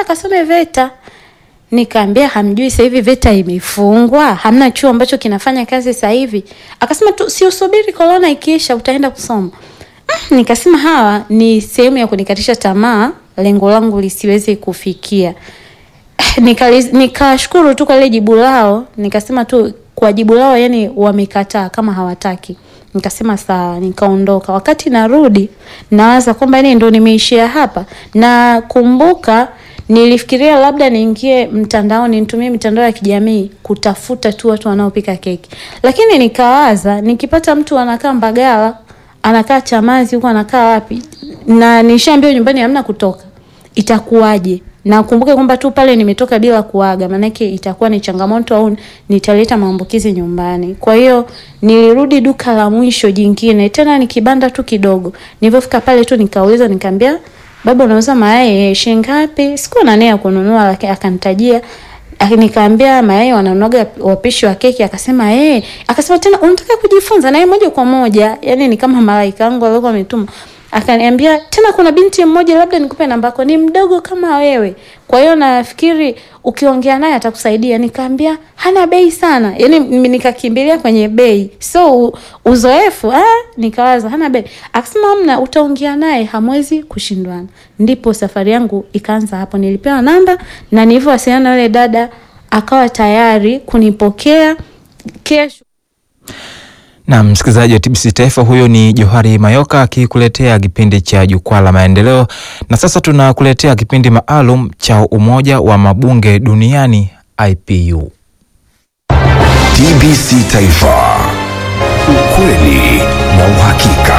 akasome VETA. Nikaambia hamjui sasa hivi VETA imefungwa, hamna chuo ambacho kinafanya kazi sasa hivi. Akasema tu si usubiri corona ikiisha utaenda kusoma. Mm, nikasema hawa ni sehemu ya kunikatisha tamaa, lengo langu lisiweze kufikia. Nikali- Nikashukuru tu kwa ile jibu lao, nikasema tu kwa jibu lao, yani wamekataa kama hawataki. Nikasema sawa, nikaondoka. Wakati narudi nawaza kwamba yani ndo nimeishia hapa, na kumbuka nilifikiria labda niingie mtandaoni nitumie mitandao ya kijamii kutafuta tu watu wanaopika keki, lakini nikawaza nikipata mtu anakaa Mbagala, anakaa Chamazi huko, anakaa wapi, na nishaambiwa nyumbani hamna kutoka, itakuwaje? Na kumbuke kwamba tu pale nimetoka bila kuaga, maanake itakuwa ni changamoto au nitaleta maambukizi nyumbani. Kwa hiyo nilirudi duka la mwisho jingine, tena ni kibanda tu kidogo. Nilipofika pale tu nikauliza, nikamwambia baba, unauza mayai shilingi ngapi? Sikuwa na nia ya kununua, lakini akanitajia Aki- nikaambia mayai wananuaga wapishi wa keki, akasema eh, akasema tena unataka kujifunza naye moja kwa moja, yani ni kama malaika wangu alikuwa ametuma. Akaniambia tena kuna binti mmoja, labda nikupe namba yako, ni mdogo kama wewe, kwa hiyo nafikiri ukiongea naye atakusaidia. Nikaambia hana bei sana, yani mimi nikakimbilia kwenye bei, so u- uzoefu ah, nikawaza hana bei. Akasema hamna, utaongea naye, hamwezi kushindwana. Ndipo safari yangu ikaanza hapo. Nilipewa namba na nilivyowasiliana na yule dada akawa tayari kunipokea kesho. Na msikilizaji wa TBC Taifa, huyo ni Johari Mayoka akikuletea kipindi cha Jukwaa la Maendeleo, na sasa tunakuletea kipindi maalum cha Umoja wa Mabunge Duniani IPU. TBC Taifa, ukweli na uhakika.